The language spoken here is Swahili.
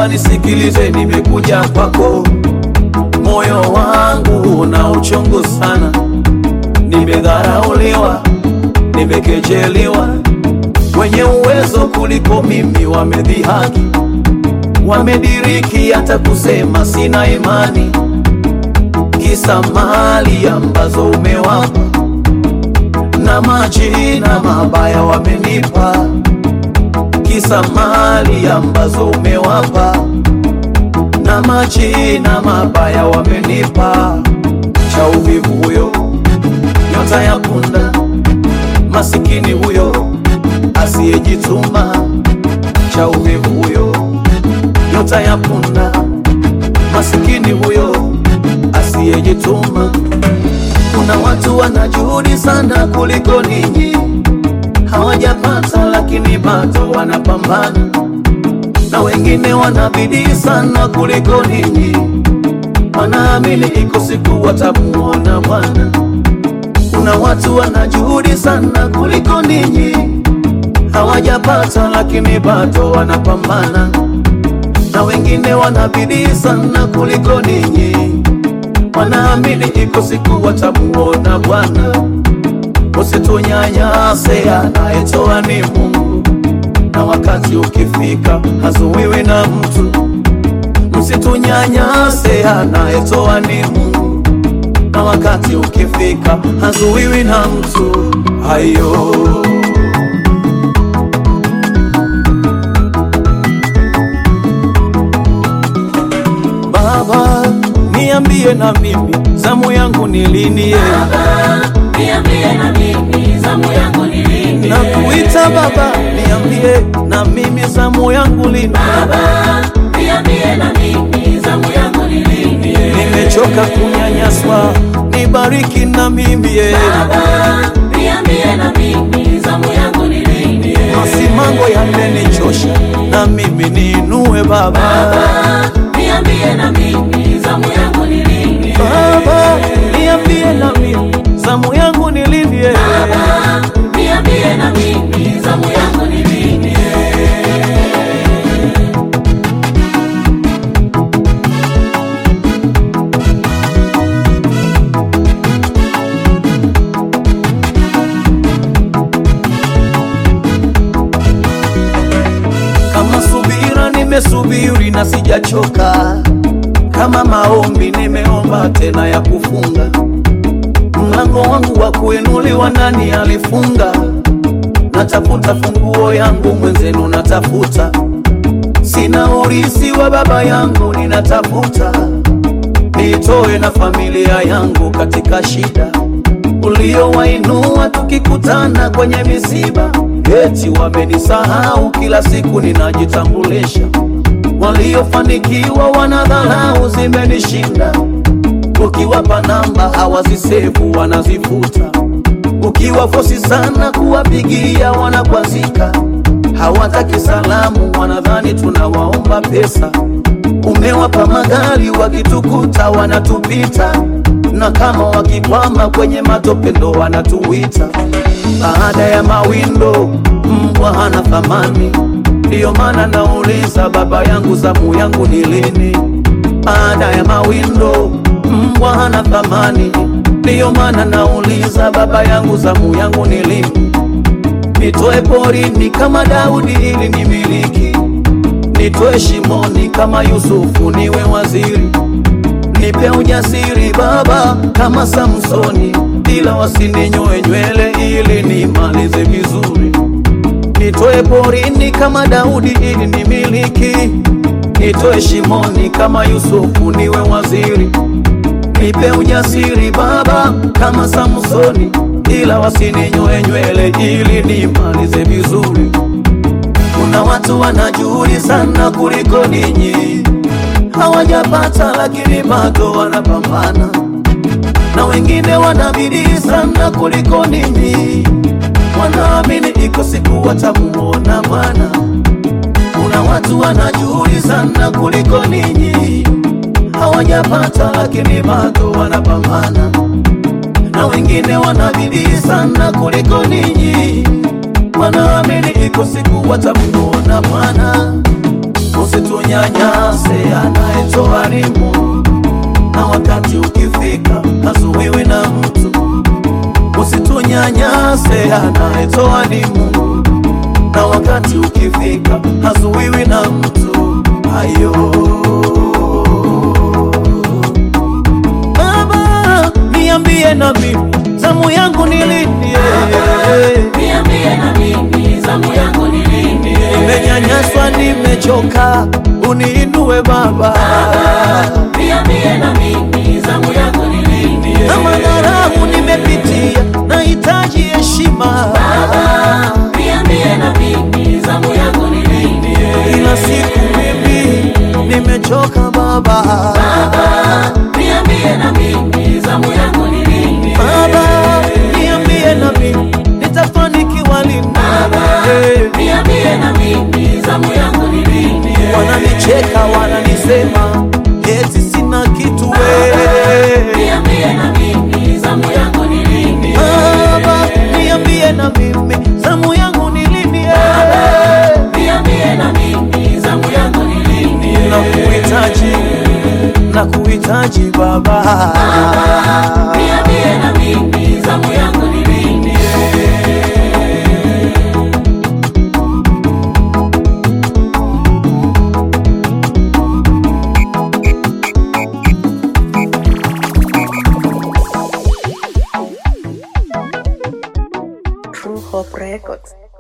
Baba nisikilize, nimekuja kwako, moyo wangu una uchungu sana, nimedharauliwa, nimekejeliwa, wenye uwezo kuliko mimi wamedhihaki, wamediriki hata kusema sina imani, kisa mali ambazo umewapa na majina mabaya wamenipa, kisa mali ambazo umewapa na majina mabaya wamenipa. Cha uvivu huyo, nyota ya punda, masikini huyo asiyejituma. Cha uvivu huyo, nyota ya punda, masikini huyo asiyejituma. Kuna watu wana juhudi sana kuliko ninyi, hawajapata lakini bado wanapambana, na wengine wana bidii sana kuliko ninyi, wanaamini iko siku watamuona Bwana. Kuna watu wana juhudi sana kuliko ninyi, hawajapata lakini bado wanapambana, na wengine wana bidii sana kuliko ninyi wanaamini iko siku watamuona Bwana. Usitunyanyase, anayetoa ni Mungu, na wakati ukifika hazuiwi na mtu. Msitunyanyase, anayetoa ni Mungu, na wakati ukifika hazuiwi na mtu. Hayo Baba, niambie na mimi zamu yangu ni lini? ye? Niambie na mimi zamu yangu ni lini? Na kuita Baba, niambie na mimi zamu yangu lini? Baba, niambie na mimi zamu yangu ni lini? Nimechoka kunyanyaswa, nibariki na mimi ye. Baba, niambie na mimi zamu yangu ni lini? Masimango yamenichosha, na mimi niinue Baba. Baba, niambie na mimi zamu yangu ni lini? Baba, niambie na mimi zamu yangu ni lini? ye? Baba, niambie na mimi zamu yangu ni lini? Kama subira nimesubiri na sijachoka, kama maombi nimeomba tena ya kufunga. Mlango wangu wa kuinuliwa nani alifunga? Natafuta funguo yangu mwenzenu, natafuta sina urisi wa baba yangu, ninatafuta nitoe na familia yangu katika shida uliowainua tukikutana kwenye misiba, eti wamenisahau, kila siku ninajitambulisha. Waliofanikiwa wanadharau, zimenishinda. Ukiwapa namba hawazisevu, wanazifuta. Ukiwafosi sana kuwapigia, wanakwazika. Hawataki salamu, wanadhani tunawaomba pesa. Umewapa magari, wakitukuta wanatupita, na kama wakikwama kwenye matope ndo wanatuita. Baada ya mawindo, mbwa hana thamani. Ndiyo maana nauliza, baba yangu, zamu yangu ni lini? Baada ya mawindo, mbwa hana thamani. Ndiyo maana nauliza, baba yangu, zamu yangu ni lini? Nitoe porini kama Daudi ili nimiliki, nitoe shimoni kama Yusufu niwe waziri, nipe ujasiri Baba kama Samsoni, ila wasininyoe nywele ili nimalize vizuri. Nitoe porini kama Daudi ili nimiliki, nitoe shimoni kama Yusufu niwe waziri, nipe ujasiri Baba kama Samsoni, ila wasininyoe nywele ili nimalize vizuri. Kuna watu wana juhudi sana kuliko ninyi, hawajapata lakini bado wanapambana, na wengine wana bidii sana kuliko ninyi, wanaamini iko siku watamuona Bwana. Kuna watu wana juhudi sana kuliko ninyi, hawajapata lakini bado wanapambana, na wengine wana bidii sana kuliko ninyi, wanaamini iko siku watamuona Bwana. usitunyanyase, anayetoa ni Mungu, na wakati ukifika hazuiwi na mtu. Usitunyanyase, anayetoa ni Mungu, na wakati ukifika hazuiwi na mtu. Ayo Baba, niambie na mimi zamu yangu ni lini? Niambie na mimi zamu yangu ni lini? Nimenyanyaswa, nimechoka, uniinue Baba. Niambie na mimi zamu yangu ni lini? Na madharau nimepitia, nahitaji heshima. Niambie na mimi zamu yangu ni lini? Kila siku mimi nimechoka Baba. Niambie na mimi zamu yangu ni lini? Baba, niambie na mimi nitafanikiwa lini? Eh, Niambie na mimi zamu yangu ni lini? Wananicheka, wananisema eti sina kitu we. Niambie na mimi zamu yangu ni lini? Baba, niambie na mimi zamu yangu ni lini? eh? Niambie na mimi zamu yangu ni lini? Nakuhitaji, nakuhitaji Baba. Niambie na mimi zamu yangu ni lini? True Hope Records.